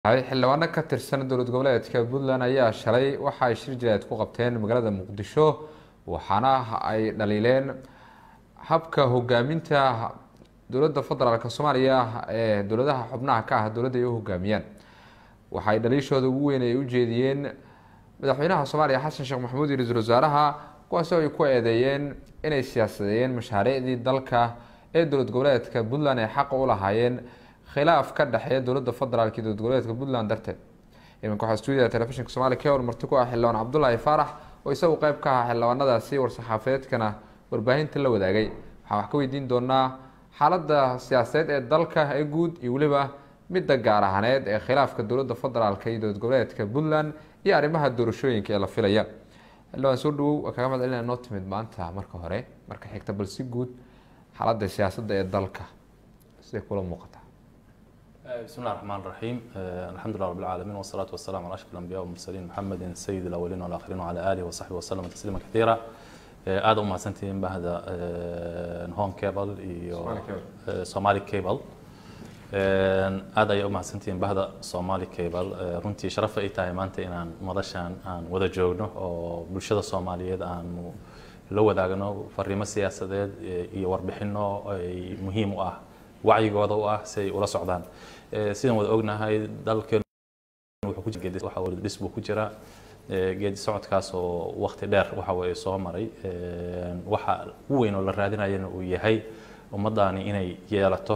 xildhibaano ka tirsan dowlad goboleedka puntland ayaa shalay waxa ay shir jileed ku qabteen magaalada muqdisho waxaana ay dhaliileen habka hogaaminta dowladda federaalk soomaaliya ee dowladaha xubnaha ka ah dowladda ay u hogaamiyaan waxaay dhaliishooda ugu weyn ay ujeediyeen madaxweynaha soomaaliya xasan sheekh maxamuud iyo ra-iisul wasaaraha kuwaasoo ay ku eedeeyeen inay siyaasadeeyeen mashaariicdii dalka ee dowlad goboleedka puntland ay xaqa u lahaayeen khilaaf ka dhexeeya dowladda federaalk iyo dowlad goboleedka puntland darteed iminka waxaa stuudiyaha telefishinka somalia k or marti ku ah xildhibaan cabdulaahi faarax oo isagu qeyb ka aha xildhibaanadaasi war-saxaafadeedkana warbaahinta la wadaagay waxaan wax ka weydiin doonaa xaaladda siyaasadeed ee dalka ee guud iyo weliba midda gaar ahaaneed ee khilaafka dowladda federaalk iyo dowlad goboleedka puntland iyo arrimaha doorashooyinka ee la filaya xildhibaan soo dhawow waa kaga mahad celina noo timid maanta marka hore marka xigta bal si guud xaaladda siyaasadda ee dalka siday kula muuqataa بسم الله الرحمن الرحيم الحمد لله رب العالمين والصلاة والسلام على أشرف الأنبياء والمرسلين محمد سيد الأولين والآخرين وعلى آله وصحبه وسلم تسليما كثيرا aad u mahadsantihiin bahda home cable iyo somali cable aad ayay u mahadsantihiin bahda somali cable runtii sharaf ay tahay maanta inaan madashan aan wada joogno oo bulshada soomaaliyeed aanu la wadaagno fariimo siyaasadeed iyo warbixino ay muhiim u ah wacyigooda u ah si ay ula socdaan sidaan wada ognahay dalkeenu wuxuu dhis buu ku jiraa geedi socodkaas oo wakti dheer waxa weeye soo maray waxa ugu weyn oo la raadinayana uu yahay ummaddaani inay yeelato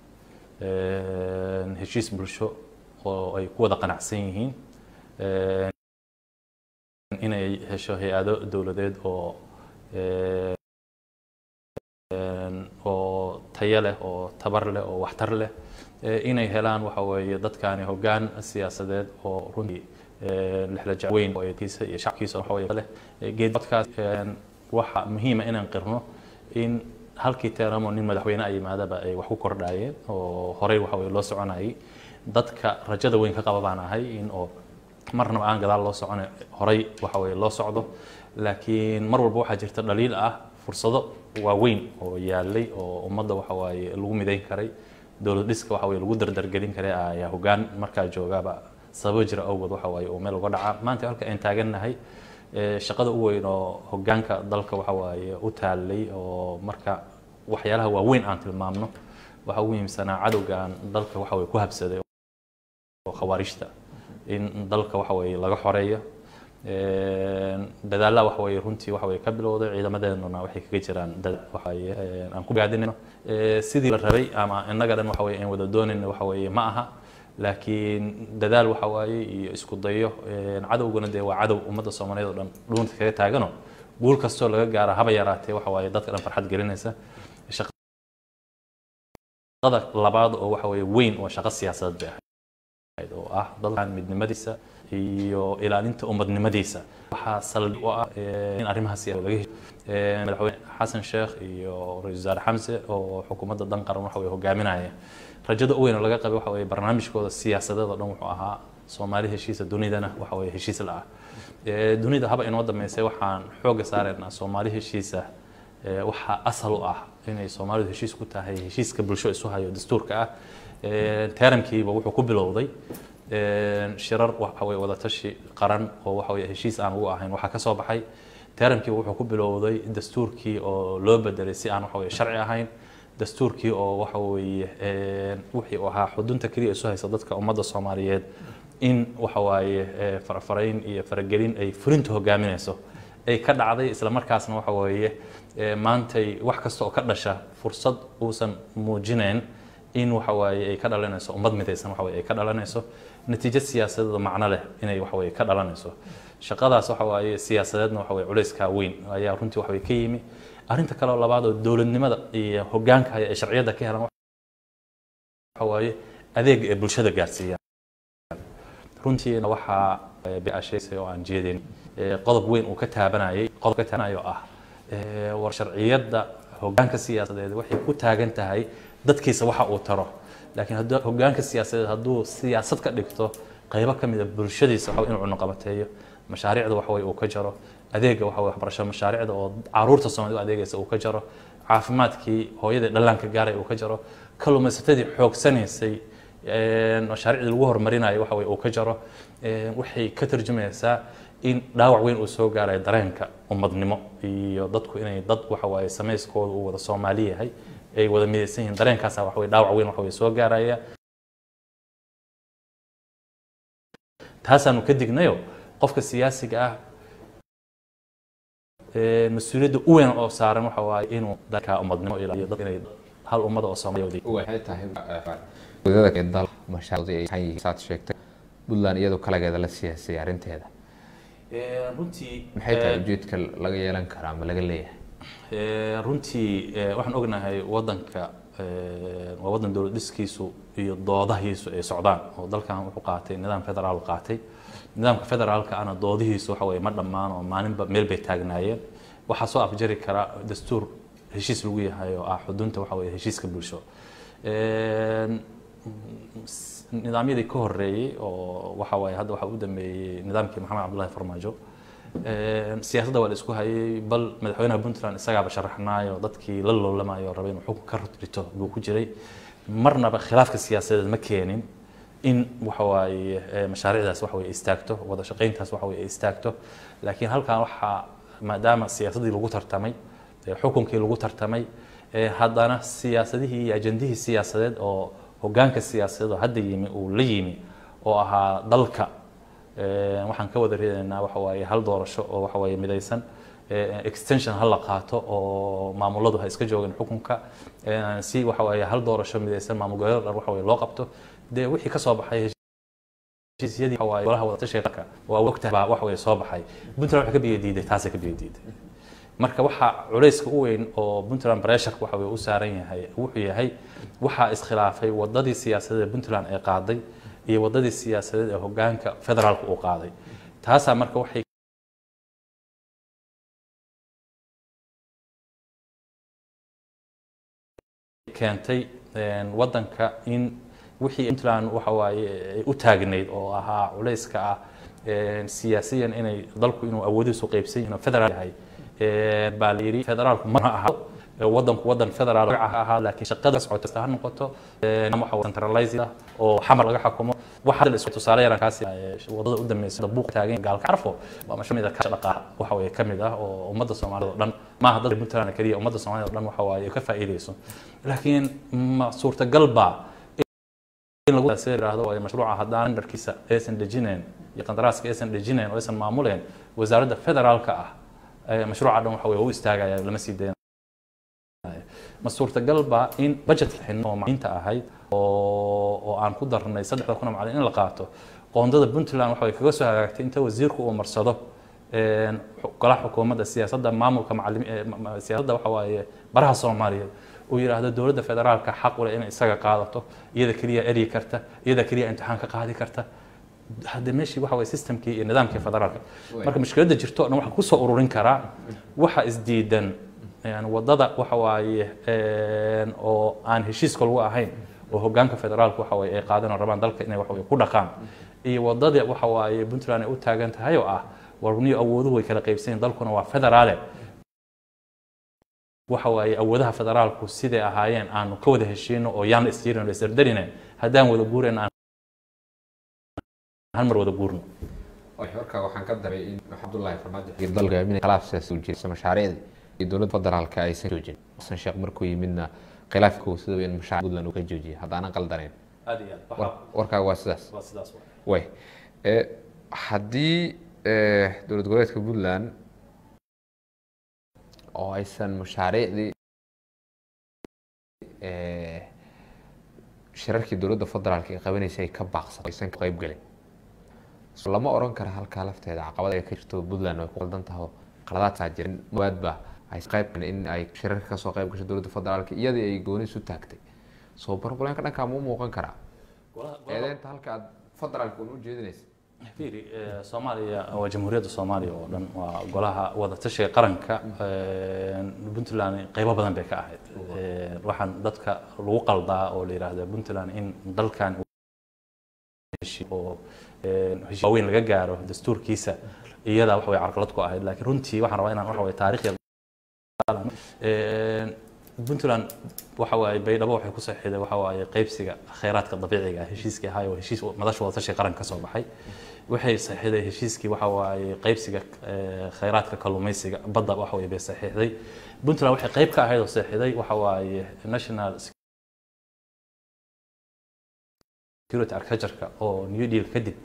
heshiis bulsho oo ay ku wada qanacsan yihiin inay hesho hay-ado dowladeed oo oo tayo leh oo tabar leh oo waxtar leh inay helaan waxa weeye dadkaani hoggaan siyaasadeed oo runtii lixla weyn oo eedkiisa iyo shacabkiisa waxa weeye leh geedcodkaas waxa muhiima inaan qirno in halkii teeramo nin madaxweyne ay yimaadaba ay wax ku kordhaayeen oo horey waxa weye loo soconayay dadka rajada weyn ka qaba baan ahay in oo marnaba aan gadaal loo socone horey waxa weye loo socdo laakiin mar walba waxaa jirta dhaliil ah fursado waaweyn oo yaalay oo ummadda waxa waaye lagu midayn karay dowlad dhiska waxa weye lagu dardargelin karay ayaa hoggaan markaa joogaaba sababo jira awgood waxa waaye uu meel uga dhacaa maanta halka aan taagannahay shaqada u weyn oo hoggaanka dalka waxa waaye u taalay oo marka waxyaalaha waaweyn aan tilmaamno waxa ugu muhiimsanaa cadowgan dalka waxa weye ku habsaday oo khawaarijta in dalka waxa weye laga xoreeyo dadaalla waxa weye runtii waxa weye ka bilowday ciidamadeenuna waxay kaga jiraan waxaye aan ku gaadinayno sidii la rabay ama innaga dhan waxa weye aan wada doonayno waxa weye ma aha laakiin dadaal waxa waaye iyo isku dayo cadowguna dee waa cadow ummadda soomaaliyeed oo dhan dhuunta kaga taagano guul kastoo laga gaara haba yaraatee waxa waaye dadka dhan farxad gelinaysa shaqada labaad oo waxa weye weyn waa shaqo siyaasadeed bay ahayd oo ah dalkan midnimadiisa iyo ilaalinta ummadnimadiisa waxaa saldhig u ah in arrimaha siyaasad laga hesho madaxweyne xasan sheekh iyo ra-iisul wasaare xamse oo xukuumadda dan qaran waxa weye hogaaminaya rajada u weyn oo laga qabay waxa weye barnaamijkooda siyaasadeed oo dhan wuxuu ahaa soomaali heshiisa dunidana waxa weye heshiis la ah dunida haba inoo dambeysay waxaan xoogga saareynaa soomaali heshiisa waxaa asal u ah inay soomaalidu heshiis ku tahay heshiiska bulsho isu hayo dastuurka ah teeramkiiba wuxuu ku bilowday shirar waxa weye wadatashi qaran oo waxa weye heshiis aan ugu ahayn waxaa ka soo baxay teeramkiiba wuxuu ku bilowday dastuurkii oo loo bedelay si aan waxa weye sharci ahayn dastuurkii oo waxa weeye wixii uu ahaa xudunta keliya isu haysa dadka ummadda soomaaliyeed in waxa waaye farafarayn iyo faragelin ay fulinta hogaaminayso ay ka dhacday isla markaasna waxa weeye maantay wax kasta oo ka dhasha fursad uusan muujinayn in waxa waaye ay ka dhalanayso ummad midaysan waxa weye ay ka dhalanayso natiijo siyaasadeed macno leh inay waxa weye ka dhalanayso shaqadaas waxa waaye siyaasadeedna waxa weye culayskaa weyn ayaa runtii waxa weye ka yimi arrinta kale oo labaad oo dowladnimada iyo hoggaanka haya ee sharciyadda ka helan waxa waaye adeega ee bulshada gaarsiiyaan runtiina waxaa biasheysay oo aan jeedin qodob weyn uu ka taabanayay qodob ka taabanayo ah war sharciyadda hoggaanka siyaasadeed waxay ku taagan tahay dadkiisa waxa uu taro laakiin hadduu hoggaanka siyaasadeed hadduu siyaasad ka dhigto qaybo ka mid a bulshadiisa waxa inuu cunuqabateeyo mashaariicda waxa weye uu ka jaro adeega waxa waxbarasho mashaariicda oo caruurta soomaalida u adeegaysa uu ka jaro caafimaadkii hooyadii dhallaanka gaaray uu ka jaro kalluumaysatadii xoogsanaysay mashaariicdii lagu horumarinayo waxa weye uu ka jaro waxay ka tarjumaysaa in dhaawac weyn uu soo gaarayo dareenka ummadnimo iyo dadku inay dad waxa waaye samayskooda uu wada soomaali yahay ay wada midaysan yihiin dareenkaasa waxa weye dhaawac weyn waxa weye soo gaaraya taasaanu ka dignayo qofka siyaasiga ah mas-uuliyadda u weyn oo saaran waxa waaye inuu dalka ummadnimo ilaaliyo dad inay hal ummada oo soomaaliya waxay tahay wadada dal mashaariicda ay yihiin saad sheegtay puntland iyadoo kalageeda la siyaasay arrinteeda runtii maxay tahay ujeedka laga yeelan karaa ama laga leeyahay runtii waxaan ognahay wadanka waa wadan dowlad dhiskiisu iyo doodahiisu ay socdaan oo dalkan wuxuu qaatay nidaam federaal qaatay nidaamka federaalka ana doodihiisu waxa weye ma dhammaan oo maalinba meel bay taagnaayeen waxaa soo afjari kara dastuur heshiis lagu yahay oo ah xudunta waxa weye heshiiska bulsho nidaamyadii ka horeeyey oo waxa waaye hadda waxaa u dambeeyey nidaamkii maxamed cabdullahi farmaajo siyaasadda waa la isku hayay bal madaxweynaha puntland isagaaba sharaxnaayo dadkii la loolamayo rabay inuu xukun ka rito buu ku jiray marnaba khilaafka siyaasadeed ma keenin in waxa waaye mashaariicdaas waxa weye istaagto wada shaqayntaas waxa weye istaagto laakiin halkan waxaa maadaama siyaasaddii lagu tartamay xukunkii lagu tartamay haddana siyaasadihii iyo ajandihii siyaasadeed oo hogaanka siyaasadeed oo hadda yimi uu la yimi oo ahaa dalka waxaan ka wada reedaynaa waxa waaye hal doorasho oo waxa waaye midaysan extension ha la qaato oo maamuladu ha iska joogin xukunka si waxa waaye hal doorasho midaysan maamul goboleed dhan waxa waaye loo qabto dee wixii ka soo baxay heshiisyadii waxa waaye golaha wadatashiga qaranka waa ogtahay baa waxa waaye soo baxay puntland waxay ka biyo diiday taasay ka biyo diiday marka waxaa culayska u weyn oo puntland pressure waxa weye u saaran yahay wuxuu yahay waxaa iskhilaafay wadadii siyaasadeed ee puntland ay qaaday iyo wadadii siyaasadeed ee hogaanka federaalka uu qaaday taasaa marka waxay keentay wadanka in wixii puntland waxa waaye ay u taagnayd oo ahaa culayska ah siyaasiyan inay dalku inuu awoodiisu qaybsan yahin federaal yahay baa la yidhi federaalku ma aha wadanku wadan federaal magaca ahaa laakiin shaqada socota ha noqoto waxa centralized ah oo xamar laga xukumo waxa la isku tusaale yaran kaasi wadada u dambeysay buuq taagan gaalka carfo waa mashruuc ka dhaqaa waxa weeye kamid ah oo ummadda Soomaaliyeed oo dhan ma aha dadka Puntland kaliya ummadda Soomaaliyeed oo dhan waxa waaye ka faa'iideyso laakiin ma suurtagal baa in lagu yiraahdo waa mashruuca haddaan dharkiisa aysan dejineen iyo qandaraaska aysan dejineen oo aysan maamuleen wasaaradda federaalka ah mashruuca dhan waxa weye u istaagaya lama sii daynayo ma suurtagal baa in budget xin oo macalinta ahayd oo oo aan ku darnay saddexda kun oo macallin in la qaato qoondada puntland waxa way kaga soo hagaagtay inta wasiirku uu marsado golaha xukuumadda siyaasadda maamulka macallimi siyaasadda waxa waaye baraha soomaaliyeed uu yidhaahdo dowladda federaalka xaq u leh inay isaga qaadato iyada keliya eryi karta iyada keliya imtixaan ka qaadi karta hadde meeshii waxa waye systemkii iyo nidaamkii federaalka marka mushkiladda jirto o dhan waxaan kusoo ururin karaa waxa isdiidan yani wadada waxa waaye oo aan heshiiska lagu ahayn oo hogaanka federaalka waxa waye ay qaadan oo rabaan dalka inay waxa waye ku dhaqaan iyo wadada waxa waaye puntland ay u taagan tahay oo ah warniyo awooduhu way kala qaybsanyiin dalkuna waa federaale waxa waaye awoodaha federaalku siday ahaayeen aanu ka wada heshiino oo yaan isjirin isdardarine haddaan wada guurayn aan hal mar wada guurno warka waxaan ka daray in cabdullaahi farmaajo dalka aaminay khilaaf siyaasi u jirsa mashaariicda iyo dowladda federaalka aysan joojin xasan sheekh markuu yimidna khilaafka sida in mashaaric puntland uu ka joojiyay haddaanan qaldanayn aad iyo aad warkaaga waa sidaas waa sidaas way haddii dowlad goboleedka puntland oo aysan mashaariicdii shirarkii dowladda federaalka ay qabanaysay ay ka baaqsan aysan ka qayb gelin lama oran kara halkaa lafteeda caqabad ay ka jirto puntland ay ku qaldan taho qaladaadkaa jirin mawaadba ay qayb in ay shirarka kasoo qayb gasho dowladda federaalka iyadii ay gooni isu taagtay soo bargoleynka dhankaa ma u muuqan karaa eedeynta halka aad federaalka un u jeedinaysa fiiri soomaaliya waa jamhuuriyadda soomaaliya oo dhan waa golaha wadatashiga qaranka puntland qaybo badan bay ka ahayd waxaan dadka lagu qaldaa oo la yidhaahda puntland in dalkan oo heshiis waaweyn laga gaaro dastuurkiisa iyadaa wax way carqalad ku ahayd laakiin runtii waxaan rabaa inaan waxa way taariikhya puntland waxa waaye baydhabo waxay ku saxiiday waxa waaye qaybsiga kheyraadka dabiiciga ah heshiiskii ahaa oo heshiis madasha wadatashi qaranka ka soo baxay waxay saxiixday heshiiskii waxa waaye qaybsiga eh, kheyraadka kalluumaysiga badda waxa waaye bay saxiixday puntland waxay qayb ka ahayd oo saxiixday waxa waaye national security architecture oo new deal kadib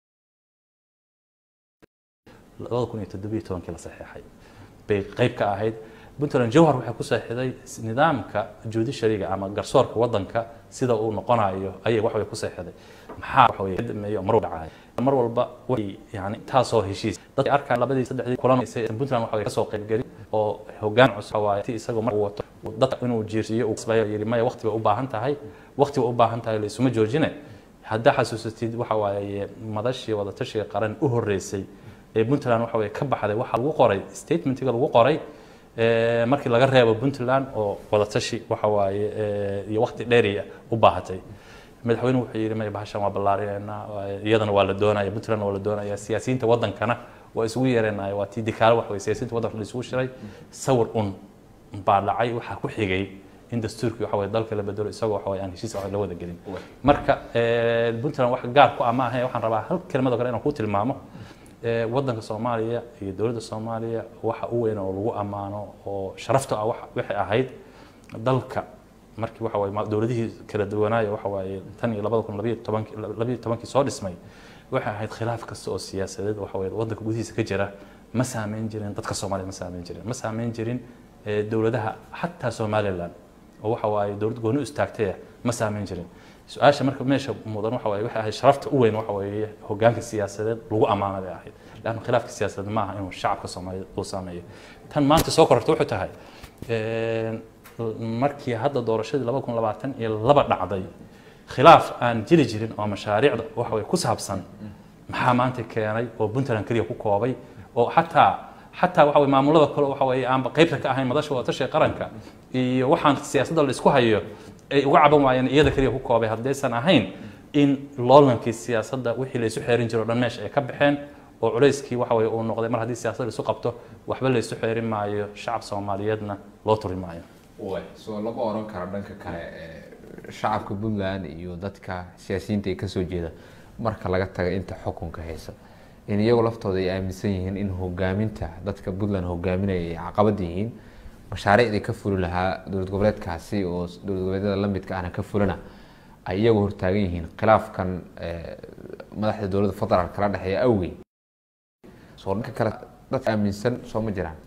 labada kun iyo toddobiyo tobankii la saxiixay bay qayb ka ahayd puntland jowhar waxay ku saxiixday nidaamka judiciaryga ama garsoorka wadanka sida uu noqonayo ayay wax way ku saxiixday maxaa wax way dameeyo mar walba dhacay mar walba way yani taasoo heshiis dadka arkaan labadii saddexdii kulamaysay puntland waxa way ka soo qaybgeli oo hoggaan cusub waaye ti isagoo mar uu wato dadka inuu jiirsiiyo uu kasbayo yiri maya waqti bay u baahan tahay waqti bay u baahan tahay la isuma joojine haddaa xasuusatid waxa waaye madashii wadatashiga qaran u horeysay ee puntland waxa way ka baxday waxaa lagu qoray statementiga lagu qoray eh, markii laga reebo puntland oo wadatashi waxa waaye eh, iyo waqti dheeriya u baahatay madaxweynuhu wuxuu yidhi maya bahashan waa ballaarinaynaa waa- iyadana waa la doonaya puntland waa la doonaya siyaasiyiinta wadankana waa isugu yeeranaya waa tii dikaalo wax wey siyaasiyiinta wadanka la isugu shiray sawir un baa dhacay waxaa ku xigay in dastuurkii waxa waye dalka la bedelo isagoo waxa waye aan heshiis wax la wada gelin marka eh, puntland wax gaar ku ah ma ahayn waxaan rabaa hal kelmadoo kale inaan ku tilmaamo Eh, wadanka soomaaliya iyo dowladda soomaaliya waxa u weyn oo lagu ammaano oo sharafta ah waxa- waxay ahayd dalka markii waxa waye ma- dowladihii kala duwanaayo waxa waaye tan iyo labada kun labayo tobankii labayo tobankii soo dhismay waxay ahayd khilaaf kasta oo siyaasadeed waxa waye wadanka gudihiisa ka jira ma saameyn jirin dadka soomaaliya ma saameyn jirin ma saameyn jirin eh, dowladaha xataa somaliland oo waxa waaye dowlad gooni u istaagtay ah ma saameyn jirin su-aasha marka meesha mudan waxa waaye waxay ahayd sharafta u weyn waxa weeye hogaanka siyaasadeed lagu ammaano bay ahayd leanna khilaafka siyaasadeed ma aha inuu shacabka soomaaliyeed uu saameeyo tan maanta soo kororta wuxuu tahay een, markii hadda doorashadii laba kun labaatan iyo laba dhacday khilaaf aan jiri jirin oo mashaariicda waxa weye ku saabsan maxaa maanta keenay oo puntland keliya ku koobay oo xataa xataa waxa weye maamulada kale waxa weye aanba qaybta ka ahayn madasha wadatashiga qaranka iyo waxaan siyaasadda la isku hayo ay uga caban waayeen iyada keliya ku koobay haddaysan ahayn in loolankii siyaasadda wixii la isu xeerin jiro o dhan meesha ay ka baxeen oo culayskii waxa weye uu noqday mar haddii siyaasadda la isu qabto waxba la isu xeerin maayo shacab soomaaliyeedna loo turi maayo soo lama oran karo dhanka kale ee, shacabka puntland iyo dadka siyaasiyiinta ay kasoo jeeda marka laga taga inta xukunka haysa in iyagu laftooda ay aaminsan yihiin in hogaaminta dadka puntland hogaaminaya ay caqabad yihiin mashaariicdii ka fuli lahaa dowlad goboleedkaasi oo dowlad goboleedyada lamidka ahna ka fulina ay iyagu hortaagan yihiin khilaafkan ee, madaxda dowladda federaalk kala dhexeeya awgeed soo dhanka kale dadka aaminsan soo ma jiraan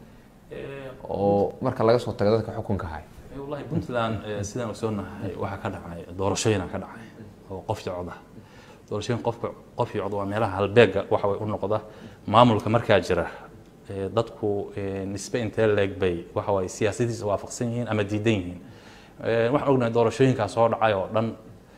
oo marka laga soo tago dadka xukunka haya wallahi puntland eh, sidaan ogsoonahay waxaa ka dhacay doorashooyina ka dhacay oo qof iyo cod ah doorashooyin qofka qof iyo cod waa meelaha halbeega waxa way u noqda maamulka markaa jira eh, dadku eh, nisbe intee leeg bay waxa waye siyaasadiisa waafaqsan yihiin ama diidan yihiin Eh, waxaan ognahay doorashooyinkaa soo dhacay oo dhan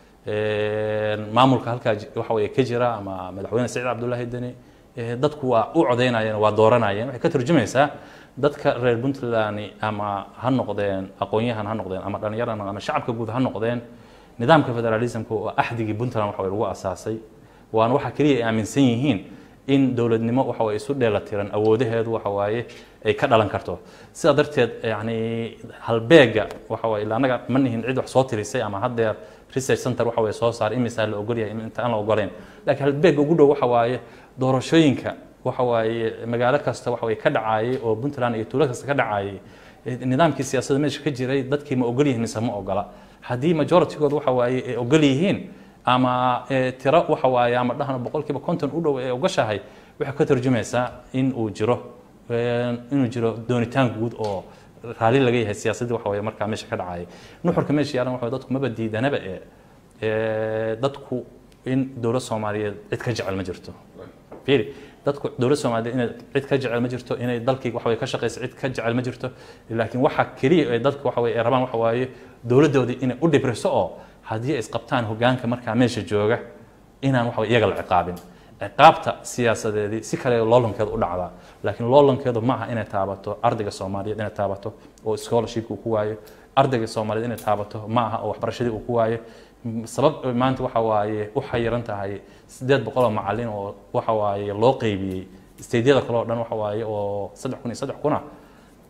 eh, maamulka halkaa ji- waxa weye ka jira ama madaxweyne saciid cabdullaahi deni eh, dadku waa u codeynayeen waa dooranayeen waxay ka turjumaysaa dadka reer puntland ama ha noqdeen aqoon-yahan ha noqdeen ama dhallinyaran ama shacabka guud ha noqdeen nidaamka federalismka oo axdigii puntland waxa weye lagu asaasay waana waxa keliya ay aaminsan yihiin in dowladnimo waxa way isu dheelatiran awoodaheedu waxa waaye ay ka dhalan karto sidaa darteed yani halbeega waxa waaye ila annaga ma nihin cid wax soo tirisay ama haddeer research center waxa waye soo saar imisaa la ogol yahay inta aan la ogoleyn laakiin halbeega ugu dhow waxa waaye doorashooyinka waxa waaye magaalo kasta waxa waye ka dhacaayay oo puntland iyo tuulo kasta ka dhacaayay eh, nidaamkii siyaasadda meesha ka jiray dadkii ma ogol yihiin mise ma ogola haddii majoritygood waxa waaye ay ogol yihiin ama eh, tiro waxa waaye ama dhahno boqolkiiba konton u dhow ee ogashahay waxay ka tarjumaysaa in uu jiro eh, inuu jiro doonitaan guud oo raalli laga yahay siyaasaddii waxa waaye markaa meesha ka dhacayay nuxurka meesha yaalan waxa waye dadku maba diidanaba ee eh, dadku in dowlad soomaaliyeed cid ka jecel ma jirto fiiri dadku dowlad soomaaliyeed inay cid ka jecel ma jirto inay dalkii waxa waye ka shaqayso cid ka jecel ma jirto laakiin waxa keliya ee dadku waxa waye ay rabaan waxa waaye dowladdoodii inay u dhibriso oo haddii ay isqabtaan hogaanka markaa meesha jooga inaan waxa waye iyaga la ciqaabin ciqaabta siyaasadeedii si kale loolankeeda u dhacdaa laakiin loolankeedu ma aha inay taabato ardayga soomaaliyeed inay taabato oo scholarshipka uu ku waayo ardayga soomaaliyeed inay taabato ma aha oo waxbarashadii uu ku waayo M- sabab maanta waxa waaye u xayiran tahay sideed boqol oo macalin oo waxa waaye loo qeybiyey steydyada kale oo dhan waxa waaye oo saddex kun iyo saddex kuna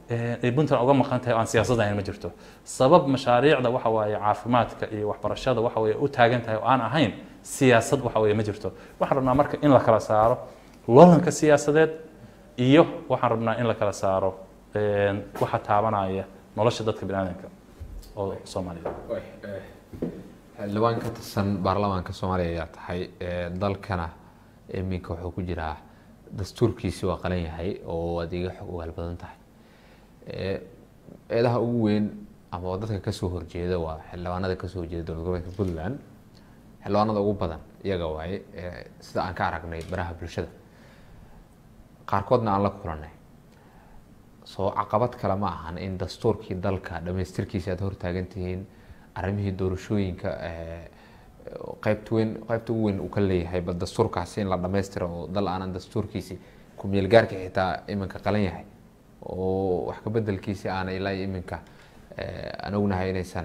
ay puntland uga maqan tahay oo aan siyaasad ahayn ma jirto sabab mashaariicda waxa waaye caafimaadka iyo waxbarashada waxa weeye u taagan tahay oo aan ahayn siyaasad waxa weeye ma jirto waxaan rabnaa marka in la kala saaro loolanka siyaasadeed iyo waxaan rabnaa in la kala saaro waxa taabanaya nolosha dadka biniaadanka oo soomaaliyeed xildhibaan ka tirsan baarlamaanka soomaaliya ayaa tahay dalkana iminka wuxuu ku jiraa dastuurkiisi waa qalan yahay oo aad iga xog ogaal badan tahay eedaha ugu weyn ama dadka kasoo horjeeda waa xildhibaanada kasoo horjeeda dowlad goboleedka puntland xildhibaanada ugu badan iyaga waaye sida aan ka aragnay baraha bulshada qaarkoodna aan la kulanay soo caqabad kale ma ahan in dastuurkii dalka dhamaystirkiisa aad hortaagan tihiin arrimihii doorashooyinka qeybta weyn qeybta ugu weyn uu ka leeyahay bal dastuurkaasi in la dhamaystiro oo dal aanan dastuurkiisi ku-meel gaarka xitaa iminka qalan yahay oo wax ka bedelkiisi aana ilaa iminka aan ognahay inaysan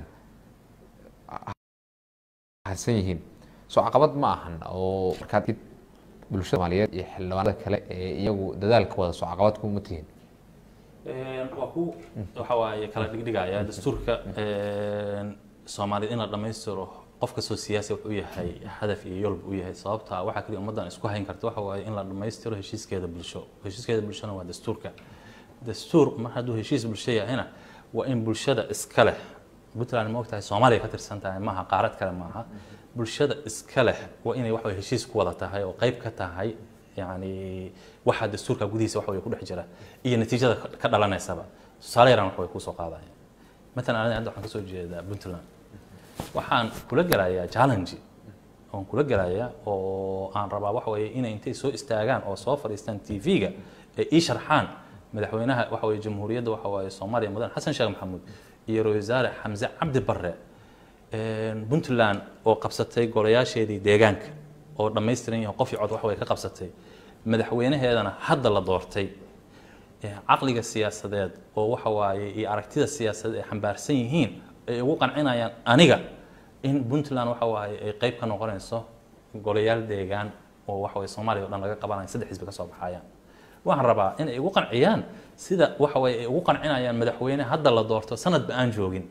harsan yihiin soo caqabad ma ahan oo markaad bulshada soomaaliyeed iyo xildhibaanada kale ee iyagu dadaalka wada soo caqabad kuma tihiin waa ku waxa waaye kala dhigdhigaya dastuurka soomaaliyeed in la dhammaystiro qof kastoo siyaasi wuxuu yahay hadaf iyo yolb u yahay sababta waxaa kaliya ummaddan isku hayn karta waxa waaye in la dhammaystiro heshiiskeeda bulsho heshiiskeeda bulshona waa dastuurka dastuur mar hadduu heshiis bulsho yahayna waa in bulshada iska leh puntland ma ogtahay soomaaliya ka tirsan tahay maaha qaarad kale maaha bulshada iska leh waa inay waxa heshiis ku wada tahay oo qayb ka tahay yani waxa dastuurka gudihiisa waxa way ku dhex jira iyo natiijada ka dhalanaysaba tusaale yaraan wax way kusoo qaadaya matalan aniga hadda waxaan kasoo jeedaa puntland waxaan kula gelayaa challenge oon kula gelayaa oo aan rabaa waxa weeye inay intay soo istaagaan oo soo fadhiistaan tv-ga ee ii sharxaan madaxweynaha waxa weeye jamhuuriyadda waxa waaye soomaaliya mudan xasan sheekh maxamuud iyo ra-iisul wasaare xamse cabdi barre puntland oo qabsatay golayaasheedii deegaanka oo dhammaystiran yahay qof iyo cod waxa way ka qabsatay madaxweynaheedana hadda la doortay caqliga siyaasadeed oo waxa waaye iyo aragtida siyaasadeed ay xambaarsan yihiin ay ugu qancinayaan aniga in puntland waxa waaye ay qayb ka noqonayso golayaal deegaan oo waxa waye soomaaliya o dhan laga qabanayo saddex xisbi ka soo baxayaan waxaan rabaa in ay ugu qanciyaan sida waxa waye ay ugu qancinayaan madaxweyne hadda la doorto sanadba aan joogin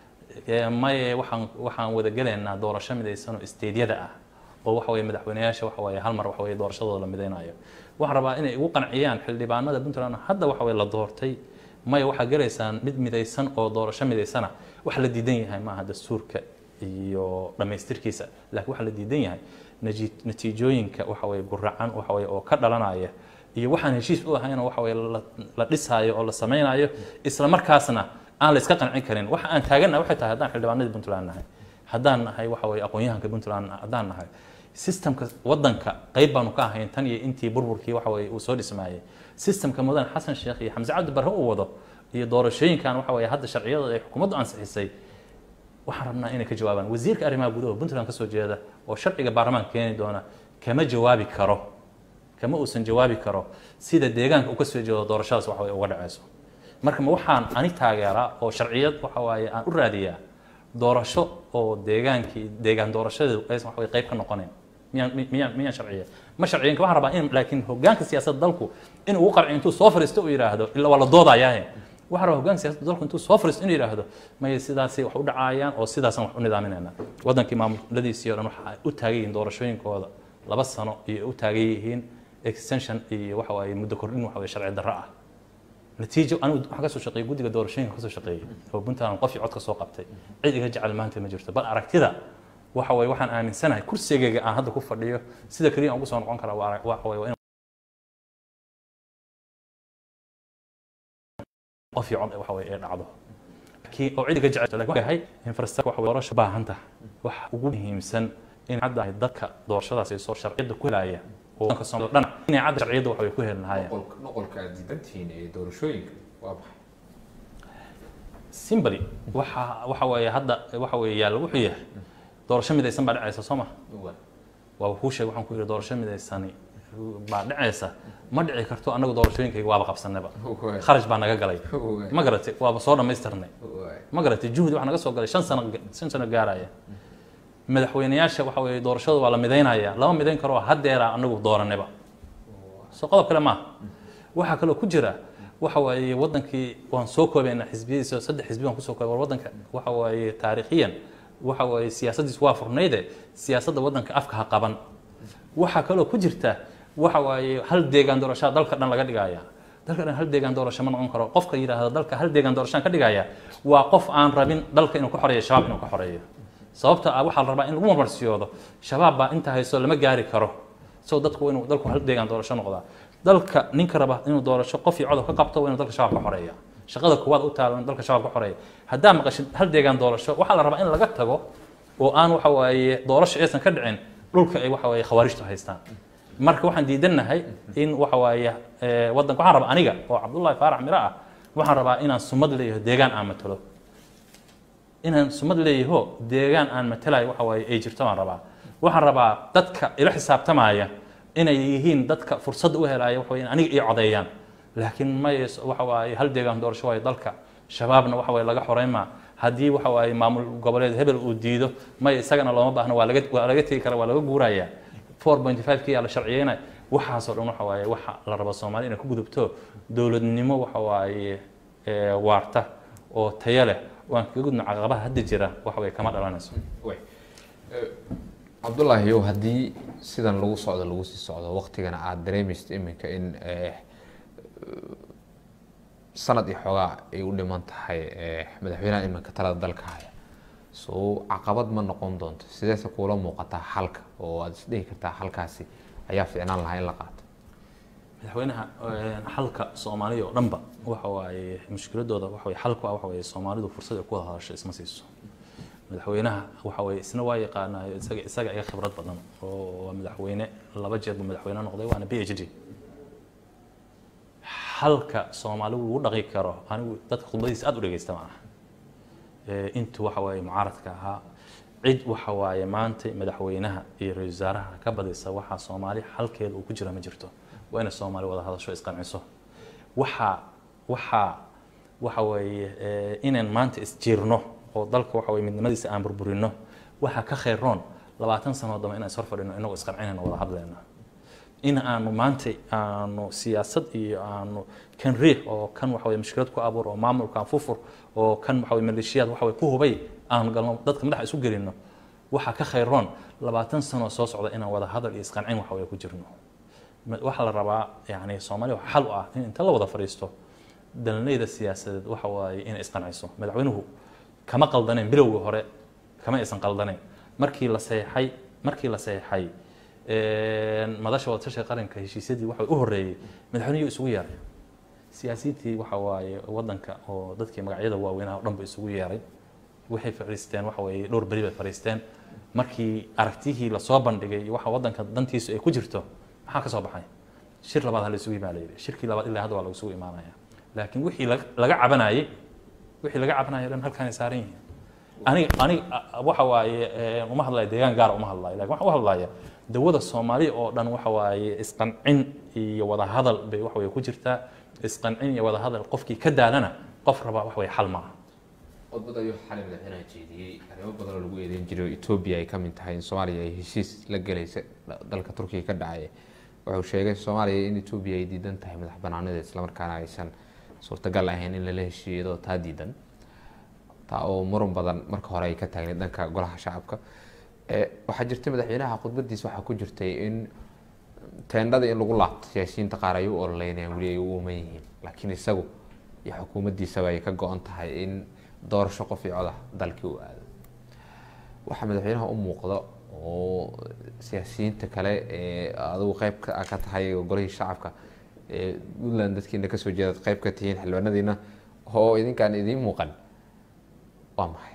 maye waxaan waxaan wada gelaynaa doorasho midaysan oo isteedyada ah oo waxa weye madaxweyneyaasha waxa weye hal mar waxa weye doorashadooda la midaynayo waxaan rabaa inay ugu qanciyaan xildhibaanada puntland hadda waxa weye la doortay maya waxaa gelaysaan mid midaysan oo doorasho midaysana wax la diidan yahay maaha dastuurka iyo dhammaystirkiisa laakiin waxaa la diidan yahay natiijooyinka waxa weye guracan waxa weye oo ka dhalanaya iyo waxaan heshiis u ahayn oo waxa weye la dhisaayo oo la samaynayo isla markaasna aan la iska qancin karin waxa aan taagannahay waxay tahay haddaan xildhibaanadii puntland nahay haddaan nahay waxa weye aqoon-yahanka puntland haddaan nahay systemka waddanka qayb baanu ka ahayn tan iyo intii burburkii waxa weye uu soo dhismaayey systemka mudan xasan sheekh iyo xamse cabdi barre uu wado iyo doorashooyinkan waxa weye hadda sharciyada ay xukuumaddu ansixisay waxaan rabnaa inay ka jawaabaan wasiirka arrimaha gudaha puntland kasoo jeeda oo sharciga baarlamaanka keeni doona kama jawaabi karo kama uusan jawaabi karo sida deegaanka uu kasoo jeedo doorashadaas waxa weye uga dhaceyso marka ma waxaan ani taageeraa oo sharciyad waxa waaye aan u raadiyaa doorasho oo deegaankii deegaan doorashadeedu aysan waxa weye qayb ka noqonayn miyaan miyaan miyaan sharciya ma sharciyanka waxaan rabaa in laakiin hoggaanka siyaasadda dalku in uu qarci intuu soo fariisto uu yidhaahdo illa waa la doodayaahe waxaan rabaa hoggaanka siyaasadda dalku intuu soo fariisto inuu yidhaahdo maya sidaasay wax u dhacayaan oo sidaasaan wax u nidaaminayna waddankii maamuladiisii o dhan waxa ay u taagan yihiin doorashooyinkooda laba sano iyo u taagan yihiin extension iyo waxa waaye muddo kordhin waxa weye sharci darro ah natiijo anigu waxaan kasoo shaqeeyey guddiga doorashooyinka kasoo shaqeeyey oo puntland qof iyo cod ka soo qabtay cid iga jecel maanta ma jirto bal aragtida waxa waye waxaan aaminsanahay kursigayga aan hadda ku fadhiyo sida keliya aan ugu soo noqon karaa waa waxa waye waa in qof iyo cod waxa waye ee dhacdo laakiin oo cid iga jecel laakiin waxay yahay infrastructure waxa doorasho baahan tahay wax ugu muhiimsan in hadda ay dadka doorashadaas ay soo sharciyada ku helaya oo dadka Soomaaliya dhan inay cadda sharciyada waxa way ku heli lahaayeen noqolka aad diidantihiin ee doorashooyinka waa maxay simbly waxa waxa weeye hadda waxa weeye yaalla wuxuu yahay doorasho midaysan baa dhacaysa soo ma waa kuu sheeg waxaan ku yidhi doorasho midaysani baa dhacaysa ma dhici karto annagu doorashooyinkayga waaba qabsanayba kharash baa naga galay ma garatay waaba soo dhammaystirnay ma garatay juhdi waxaa naga soo galay shan sano shan sano gaaraya madaxweyneyaasha waxa weeye doorashada waa la midaynaya lama midayn karo haddeera anagu dooranayba soo qodob kale maaha waxaa kaloo ku jira waxa waaye wadankii waan soo koobaynaa xisbiyadiisa saddex xisbi waan kusoo koobay war wadanka waxa waaye taariikhiyan waxa waaye siyaasaddiis waa furnayde siyaasadda wadanka afka ha qaban waxaa kaloo ku jirta waxa waaye hal deegaan doorashaa dalka dhan laga dhigaya dalka dhan hal deegaan doorasho ma noqon karo qofka yidhaahda dalka hal deegaan doorashaan ka dhigaya waa qof aan rabin dalka inuu ka xoreeyo shabaab inuu ka xoreeyo sababta ah waxaa la rabaa in lagu marmarsiyoodo shabaab baa inta hayso lama gaari karo so dadku inuu dalku hal deegaan doorasho noqdaa dalka ninka raba inuu doorasho qof iyo codob ka qabto waa inuu dalka shabaab ka xoreeya shaqada kuwaad u taalan dalka shabaab ka xoreeya haddaa maqashid hal deegaan doorasho waxaa la rabaa in laga tago oo aan waxa waaye doorasho aysan ka dhicin dhulka ay waxa waaye khawaarijtu haystaan marka waxaan diidannahay in waxa waaye waddanka waxaan rabaa aniga oo cabdullaahi faarax miro ah waxaan rabaa inaan sumad leeyaho deegaan aan matalo inaan sumad leeyaho deegaan aan matalayo waxa waaye ay jirto baan rabaa waxaan rabaa dadka ila xisaabtamaya inay yihiin dadka fursadda u helaya waxa waye in aniga ii codeeyaan laakiin may waxa waaye hal deegaan doorasho waaye dalka shabaabna waxa waaye laga xoreyn maa haddii waxa waaye maamul goboleed hebel uu diido may isagana looma baahno waa laga waa laga tegi kara waa laga guuraya four point five kii aa la sharciyeynaya waxaasoo dhan waxa waaye waxa la rabo soomaali inay ku gudubto dowladnimo waxa waaye waarta oo tayo leh waan kaga gudno caqabaha hadda jira waxa way kama dhalanayso cabdullaahi yow haddii sidan lagu socdo lagu sii socdo waktigana aada dareemaysid iminka in sanad iyo xoogaa ay u dhiman tahay madaxweynaha iminka talada dalka haya so caqabad ma noqon doonto sideese kuula muuqataa xalka oo aada isdhihi kartaa xalkaasi ayaa fiicnaan lahaa in la qaato madaxweynaha xalka soomaaliya oo dhanba waxa waaye mushkiladooda waxa waye xalku ah waxa waye soomaalidu fursad ay ku wada hadasho isma siiso madaxweynaha waxa waye isna waa yaqaanayo isaga isaga iga khibrad badan oo waa madaxweyne laba jeer buu madaxweyne noqday waana b h d xalka soomaalidu lagu dhaqi karo anigu dadka khudbadiisa aada u dhegeysta ma aha intuu waxa waaye mucaaradka ahaa cid waxa waaye maanta madaxweynaha iyo ra-isul wasaaraha ka badisa waxaa soomaali xalkeeda uu ku jira ma jirto waa inay soomaali wada hadasho isqanciso waxaa waxaa waxa weeye inaan maanta isjiirno oo dalka waxa weye midnimadiisa aan burburino waxaa ka khayroon labaatan sano dambe inaan ishor fadhino inagoo isqancinayno wada hadlayna in aanu maanta aanu siyaasad iyo aanu kan riix oo kan waxa weye mushkilad ku abuur oo maamulkan fufur oo kan waxa weye maleeshiyaad waxa weye ku hubay aanu galno dadka madaxa isu gelino waxaa ka khayroon labaatan sano soo socda inaan wada hadal iyo isqancin waxa weye ku jirno waxaa la rabaa yani soomaaliya waxa xal u ah in inta la wada fadhiisto dalnayda siyaasadeed waxa waaye inay isqanciso madaxweynuhu kama qaldaneen bilowgii hore kama aysan qaldaneen markii la seexay markii la seexay madasha wadatasha qaranka heshiisyadii waxa u horeeyey madaxweynuhu isugu yeeray siyaasiyiintii waxa waaye wadanka oo dadkii magacyada waaweynaha o dhan ba isugu yeeray waxay fadhiisteen waxa weeye dhowr beri bay fadhiisteen markii aragtihii lasoo bandhigay waxa wadanka dantiisu ay ku jirto maxaa ka soo baxay shir labaad ha la isugu imaan la yidhi shirkii labaad ilaa hadda waa lagu isugu imaanaya laakiin wixii laga cabanayey wixii laga cabanayay dhan halkaanay saaran yihiin aniga aniga waxa waaye uma hadlaya deegaan gaara uma hadlayo lakin waxaan u hadlaya dawada soomaaliya oo dhan waxa waaye isqancin iyo wada hadal bay waxa weye ku jirtaa isqancin iyo wada hadal qofkii ka daalana qof raba waxa weye xal maaha khudbad ayuu xalay madaxweynaha jeediyey arrimo badan oo lagu eedeyn jiray oo etoobiya ay ka mid tahay in soomaaliya ay heshiis la gelaysa dalka turkiga ka dhacaya wuxuu sheegay soomaaliya in etoobiya ay diidan tahay madax banaanadeed islamarkaana aysan suurtagal ahayn in lala heshiiyadoo taa diidan taa oo muran badan marka hore ay ka taagneed dhanka golaha shacabka waxaa jirtay madaxweynaha khudbadiisa waxaa ku jirtay in teendhada in lagu laabto siyaasiyiinta qaar ay u ololeynayaan weli ay u uuman yihiin laakiin isagu iyo xukuumaddiisaba ay ka go-an tahay in doorasho qof iyo codah dalkii u aado waxaa madaxweynaha u muuqda oo siyaasiyiinta kale ee adigu qeyb ka tahay golihii shacabka ee puntland dadkiina kasoo jeedaad qeyb ka tihiin xildhibaanadiina oo idinkaan idiin muuqan waa maxay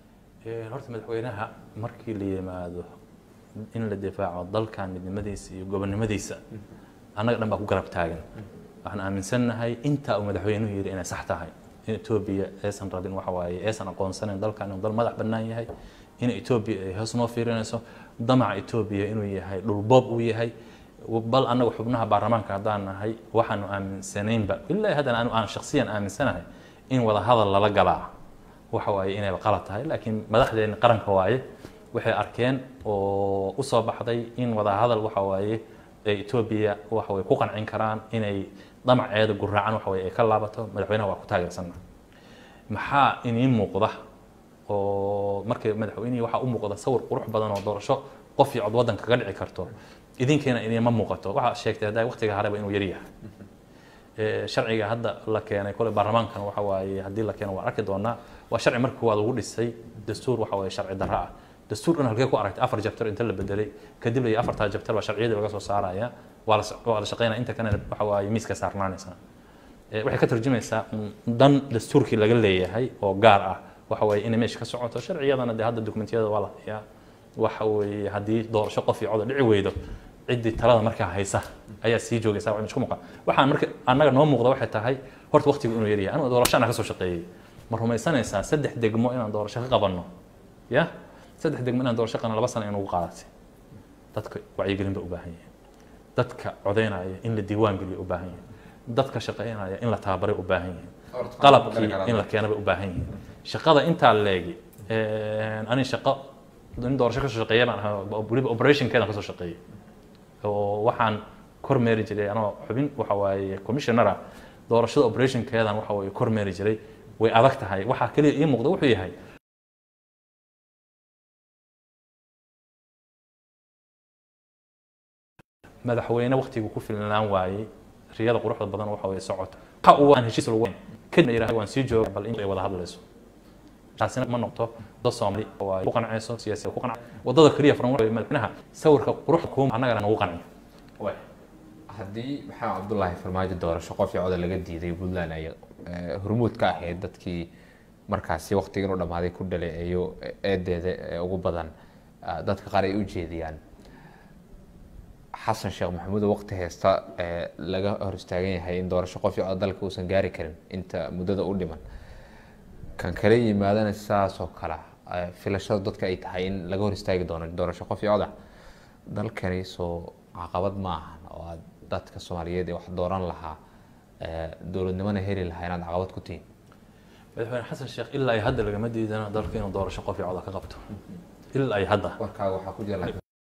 horta madaxweynaha markii la yimaado in la difaaco dalkan midnimadiisa iyo gobonnimadiisa annaga dhan baa ku garab taagan waxaan aaminsannahay intaa uu madaxweynuhu yidhi inay sax tahay in etoobiya aysan rabin waxa waaye aysan aqoonsanayn dalkan inuu dal madax bannaan yahay in etoobiya ay hoos noo fiirinayso damaca etoobiya inuu yahay dhulboob uu yahay bal annaga xubnaha baarlamaanka haddaan nahay waxaanu aaminsanaynba ilaa haddana anu aan shaksiyan aaminsanahay in wada hadal lala galaa waxa waaye inayba qalad tahay laakiin madaxdeena qaranka waaye waxay arkeen oo usoo baxday in wada hadal waxa waaye ee etoobiya waxa way ku qancin karaan inay damaceeda guraacan waxa way ay ka laabato madaxweynaha waa ku taageersana maxaa inii muuqda oo markii madaxweynihii waxaa u muuqda sawir qurux badan oo doorasho qof iyo cod waddanka kaga dhici karto idinkeena inima muuqato waxaa sheegtay hadda waqtiga hareba inuu yaryahay sharciga hadda la keenay kole baarlamaankan waxa waaye haddii la keeno waan arki doonaa waa sharci markii koowaad lagu dhisay dastuur waxa waaye sharci darro ah dastuur dhan halkee ku aragtay afar jabtar inta la bedelay kadib la afartaa jabtar baa sharciyadii laga soo saaraya waa la waa la shaqeynaya inta kalena waxa waaye miiska saarnaanaysa waxay ka tarjumaysaa dan dastuurkii laga leeyahay oo gaar ah waxa waaye inay meesha ka socoto sharciyadana dee hadda dokumentiyada waa la hayaa waxa weeye haddii doorasho qof iyo coda dhici weydo ciddii talada markaa haysa ayaa sii joogaysa waa isku muuqan waxaan marka annaga noo muuqda waxay tahay horta waqtigu inuu yaryahay anigu doorasho anaa ka soo shaqeeyey ma rumaysanaysaa saddex degmo inaan doorasho ka qabanno ya saddex degmo inaan doorasho qana laba sano inugu qaadatay dadka wacyigelin bay u baahan yihiin dadka codeynaya in la diiwaan geliyo u baahan yihiin dadka shaqeynaya in la tababaray u baahan yihiin qalabkii in la keena bay u baahan yihiin shaqada intaa leegi ani shaqo in doorasho kasoo shaqeeya baan ahaa weliba operationkeedan kasoo shaqeeyey oo waxaan kormeeri jiray anoo xubin waxa waaye commissionera doorashada operationkeedan waxa waaye kormeeri jiray way adag tahay waxaa keliya ii muuqda wuxuu yahay madaxweyne waqtigu ku filnaan waayey riyada quruxda badan waxa way socota waxa uu aan heshiis lagu kadibna yiraahdo waan sii jooga bal in ay wada hadlayso taasina ma noqoto dad Soomaali oo ay ku qancayso siyaasiga ku qanca wadada kaliya furan waa madaxweynaha sawirka quruxda kuuma annagana nagu qanciyo haddii maxamed cabdullaahi farmaajo doorasho qof iyo coda laga diiday puntland ay hormuud ka ahayd dadkii markaasi waqtiga inuu dhammaaday ku dhaleeceeyo eedeeda ee ugu badan dadka qaar ay u jeediyaan xasan sheekh maxamuud oo waqti haysta laga hor istaagan yahay in doorasho qof iyo coda dalka uusan gaari karin inta muddada u dhiman kan kale yimaadana sidaas oo kale filashada dadka ay tahay in laga hor istaagi doono doorasho qof iyo coda dalkani soo caqabad ma ahan oo aad dadka soomaaliyeed ee wax dooran lahaa dowladnimona heli lahaa inaad caqabad ku tihiin madaxweyne xasan sheekh ilaa ay hadda lagama diidana dalka inuu doorasho qof iyo coda ka qabto ilaa ay hadda warkaaga waxaa ku jira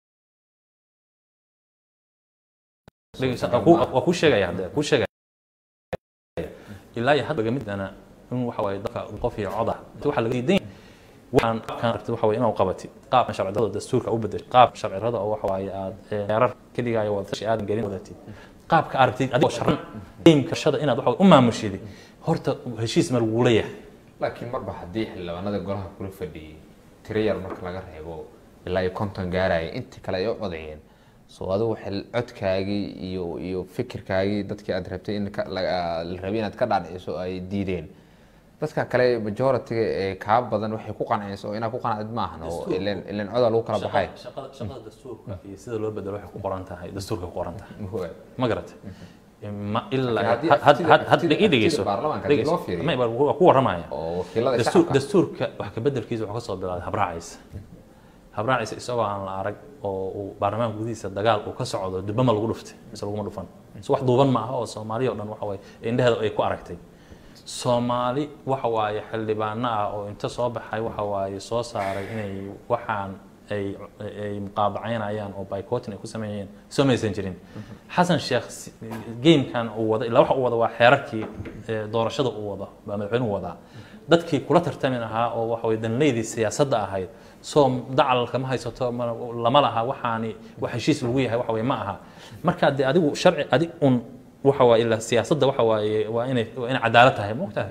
waa kuu sheegaya hadda kuu sheegaya ilaa iyo hadda lagama diidana in waxa waaye dalka qof iyo coda waxa laga diidan waxaan kan rabtid waxa waye inaad qabatid qaab sharciyada dastuurka u bedeshay qaab sharciyada oo waxa waaye aad heerar keligaayo wadatashi aadan gelin wadatid qaabka aragtid adigoo sharan geemka shada inaad waxa u maamushid horta heshiis ma lagula yahay laakiin marba haddii xildhibaanada golaha kula fadhiyey tiro yar marka laga reebo ilaa iyo konton gaaraya intii kale ay u codeeyeen soo adigu codkaagii iyo iyo fikirkaagii dadkii aad rabtay in la rabay inaad ka dhaadhiciso ay diideen dadka kale majority ee kaa badan waxay ku qancayso oo inaad ku qancid maahan oo ilen ilen coda lagu kala baxay shaqada shaqada dastuurka iyo sida loo bedelo waxay ku qoran tahay dastuurka ku qoran tahay ma garatay ma ilaa had ii dhegeyso waa ku waramaya dastuurka wax ka bedelkiisa wuxuu ka soo bilaaday habraacaysa habraacaysa isagoo aan la arag oo uu baarlamaanka gudihiisa dagaal uu ka socdo dubama lagu dhuftay mise laguma dhufan so wax duuban ma aha oo soomaaliya o dhan waxa waye indheheeda ay ku aragtay soomaali waxa waaye xildhibaano ah oo inta soo baxay waxa waaye soo saaray inay waxaan ay ay muqaadacaynayaan oo bycotting ay ku sameeyeen soo maysan jirin xasan sheekh gamekan uu wada ilaa waxa uu wada waa xeerarkii doorashada uu wada baa madaxweynuhu wadaa dadkii kula tartami lahaa oo waxa waye danleydii siyaasadda ahayd soo dacalalka ma haysato lama laha waxaani wax heshiis lagu yahay waxa waye ma aha marka dee adigu sharci adig un waxa waaye ilaa siyaasadda waxa waaye waa inay waa inay cadaalad tahay ma ogtahay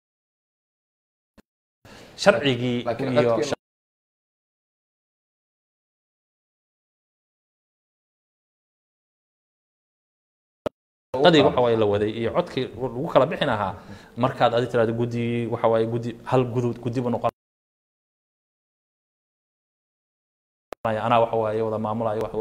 sharcigii iyo shaqadii waxa waaye la waday iyo codkii lagu kala bixin ahaa markaad adi tiraahdo guddi waxa waaye guddi hal gudud guddi buu noqon anaa waxa waaye wada maamulayo wax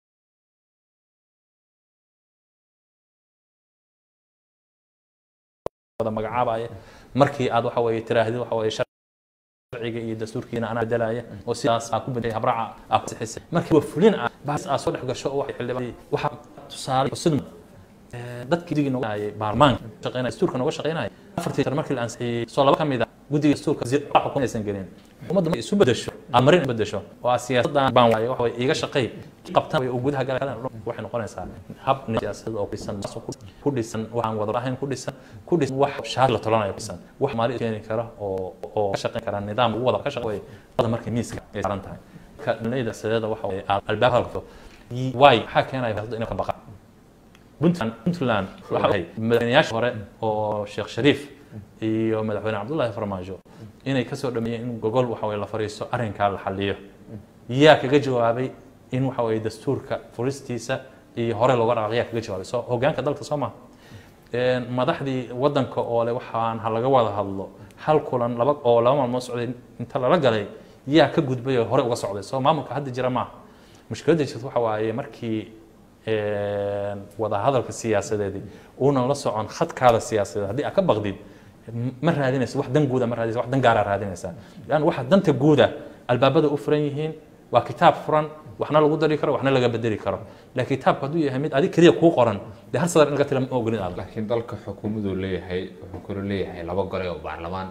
wada magacaabaya markii aad waxa weeye tiraahdid waxa weeye sharciga iyo dastuurkiina anaa bedelaya oo sidaas aa ku bedelay habraaca aa ku sixisay markii waa fulin ah baas aa soo dhex gasho oo waxay xildhibaan waxa tusaale xusid dadkii digii nooga hayay baarlamaanka shaqeynaya dastuurka nooga shaqeynaya afartii tar markii la ansixiyey soo laba ka mid ah guddiga dastuurka waxa ku aysan gelin ummadda markay isu bedesho amarin bedesho oo ah siyaasaddan baan waaye waxa way iiga shaqeey qabtan way gudaha galaan waxay noqonaysaa hab siyaasadeed oo dhisan ku dhisan waxaan wada ahayn ku dhisan ku dhisan wax shaar la tolanayo ku dhisan wax maali keeni kara oo oo ka shaqeyn kara nidaam ugu wada ka shaqeeyo wada markay miiska ay saaran tahay ka dhanayda sideeda waxa way albaabka halka way waxa keenaya siyaasadda inay ka baqaan puntland puntland waxa ay madaxweynayaasha hore oo sheekh shariif iyo madaxweyne cabdullaahi farmaajo inay kasoo dhameeyeen in gogol waxa way la fariisto arrinkaa la xaliyo yaa kaga jawaabay in waxa way dastuurka furistiisa iyo hore looga dhaqaaq yaa kaga jawaabay soo hogaanka dalka soo maha madaxdii wadanka oo le waxaan ha laga wada hadlo hal kulan laba oo laba maalmood socday inta lala galay yaa ka gudbay oo hore uga socday soo maamulka hadda jira maaha mushkiladda jirta waxa waaye markii wada hadalka siyaasadeedi uunan la socon khadkaada siyaasadeed haddii aad ka baqdid ma raadinaysa wax dan guuda ma raadinaysa wax dan gaaraa raadinaysaa lan waxa danta guuda albaabada u furan yihiin waa kitaab furan waxna lagu dari karo waxna laga bedeli karo laakiin kitaabka hadduu yahay mid adig keliya kuu qoran dee hal sadar in laga tila ma ogolin aad laakiin dalka xukuumaduu leeyahay wuxuu kalo leeyahay laba gole oo baarlamaan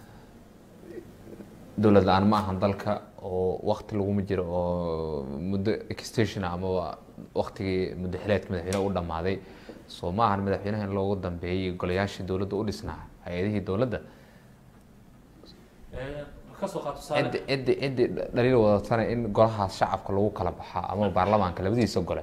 dowlad la-aan ma ahan dalka oo wakti laguma jiro oo muddo extension amaba waktigii muddo xileedka madaxweyneha u dhammaaday soo ma ahan madaxweynaha in loogu dambeeyey golayaashii dowladda u dhisnaa hay-adihii dowladda cidi cidi cidi dhaliil wadatana in golahaas shacabka lagu kala baxaa ama baarlamaanka labadiisa gole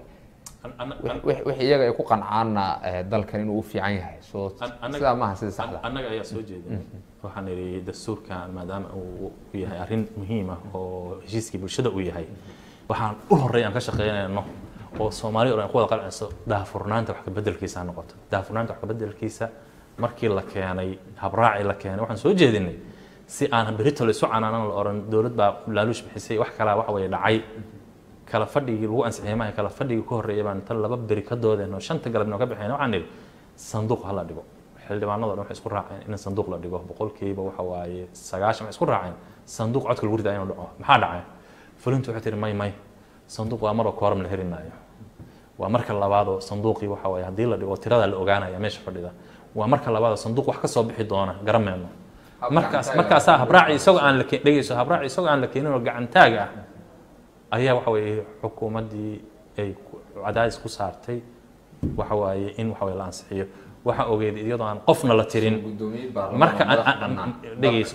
wix iyaga ay ku qancaana dalkan inuu u fiican yahay soo sidaa maaha sida saxda annaga ayaa soo jeedin waxaan idhi dastuurkan maadaama uu yahay arrin muhiim ah oo heshiiskii bulshada uu yahay waxaan u horey aan ka shaqeynayno oo soomaali o dhan ku wada qalcayso daahfurnaanta wax kabedelkiisa ha noqoto daahfurnaanta wax kabedelkiisa markii la keenay habraaci la keenay waxaan soo jeedinay si aan berito la isu canaanan la oran dowlad baa laaluush bixisay wax kalaa waxa weye dhacay kala fadhigii lagu ansixiyay maaha kala fadhigii ka horreeyay baan tan laba beri ka doodeen oo shanta galabnoo ka baxeen waxaan nidhi sanduuq ha la dhigo xildhibaanada dhan waxay isku raaceen in sanduuq la dhigo boqolkiiba waxa waaye sagaashan waxay isku raaceen sanduuq codka lagu ridaa inuu dhaco maxaa dhacay fulintu waxay tihi may may sanduuq waa maroo kooram la heri maayo waa marka labaadoo sanduuqii waxa waaye haddii la dhigo tirada la ogaanaya meesha fadhida waa marka labaadoo sanduuq wax ka soo bixi doona garameyno markaas markaasaa habraaci isagoo aan la dhegeyso habraaci isagoo aan la keenin oo gacantaag ah ayaa waxa weeye xukuumaddii ay cadaadis ku saartay waxa waaye in waxa weye la ansixiyo waxaa ogeed iyadoo aan qofna la tirin marka dhegeyso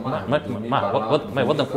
ma wadanku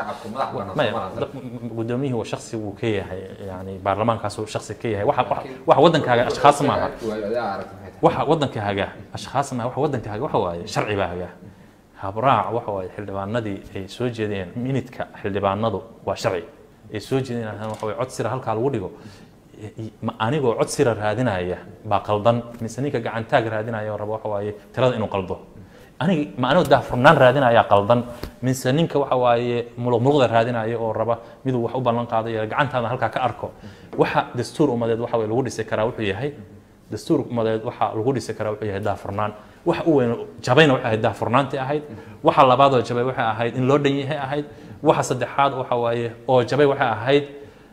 gudoomiyihii waa shaksi wuu ka yahay yani baarlamaankaasu shaksi ka yahay waxa wadankaaga ashkhaas maaha waxa wadanka haga ashkhaas maaha waxa wadanka haga waxa waaye sharci baa haga habraac waxa waaye xildhibaanadii ay soo jeedeen minidka xildhibaanadu waa sharci ay soo jeedeen waxa waye cod sira halkaa lagu dhigo anigoo cod sira raadinaya baa qaldan mise ninka gacantaag raadinaya oo raba waxa waaye tirada inuu qaldo aniga ma anigoo daahfurnaan raadinaya qaldan mise ninka waxa waaye muluqmuluqda raadinaya oo raba miduu wax u ballan qaadayo gacantaada halkaa ka arko waxa dastuur umadeed waxa waye lagu dhisi karaa wuxuu yahay dastuur umadeed waxa lagu dhisi karaa wuxuu yahay daahfurnaan waxa u weyn jabayna waxay ahayd daahfurnaantii ahayd waxa labaadoo jabay waxay ahayd in loo dhan yahay ahayd waxa saddexaad waxa waaye oo jabay waxay ahayd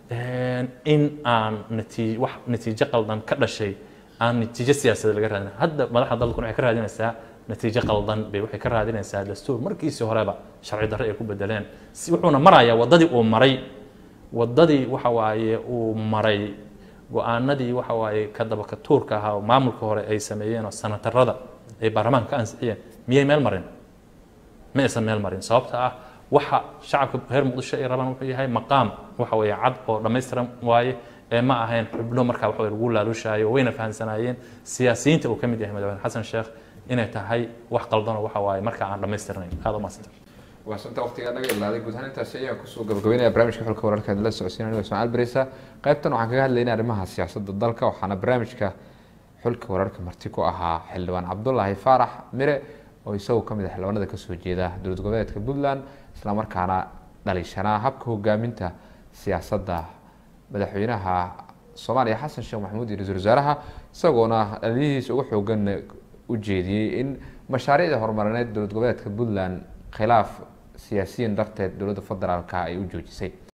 in aan natiij wax natiijo qaldan ka dhashay aan natiijo siyaasadeed laga raadin hadda madaxda dalkuna waxay ka raadinaysaa natiijo qaldan bay waxay ka raadinaysaa dastuur markiisii horeba sharci darre ay ku bedeleen si wuxuuna marayaa waddadii uu maray waddadii waxa waaye uu maray go-aanadii waxa waaye ka dabaka tuurka ahaa oo maamulka hore ay sameeyeen oo sanatarada ay baarlamaanka ka ansixiyeen miyay meel marin ma aysan meel marin sababta ah waxa shacabka reer muqdisho ay rabaan wuxuu yahay maqaam waxa weeye cad oo dhammaystiran waaye ee ma ahayn xubno markaa waxa lagu laaluushaayo wayna fahamsanaayeen siyaasiyiinta uu ka mid yahay madaxweyne xasan sheekh inay tahay wax qaldanoo waxa waaye markaa aan dhammaystirnayn aada u maasanta waa sunta waqtigaa naga ilaaday guud ahaan intaasi ayaan kusoo gabagabeynaya barnaamijka xulka wararka la socodsiinaya anigoo ismaaciil barisa qaybtan waxaan kaga hadlaynaa arrimaha siyaasadda dalka waxaana barnaamijka xulka wararka marti ku ahaa xildhibaan cabdulaahi faarax mire oo isagoo ka mid ah xildhibaanada kasoo jeeda dowlad goboleedka puntland islamarkaana dhaliishanaa habka hogaaminta siyaasadda madaxweynaha soomaaliya xasan sheekh maxamuud iyo ra-iisul wasaaraha isagoona dhaliyihiisa uga xoogan u jeediyey in mashaariicda horumarineed dowlad goboleedka puntland khilaaf siyaasiyiin darteed dowladda federaalka ay u joojisay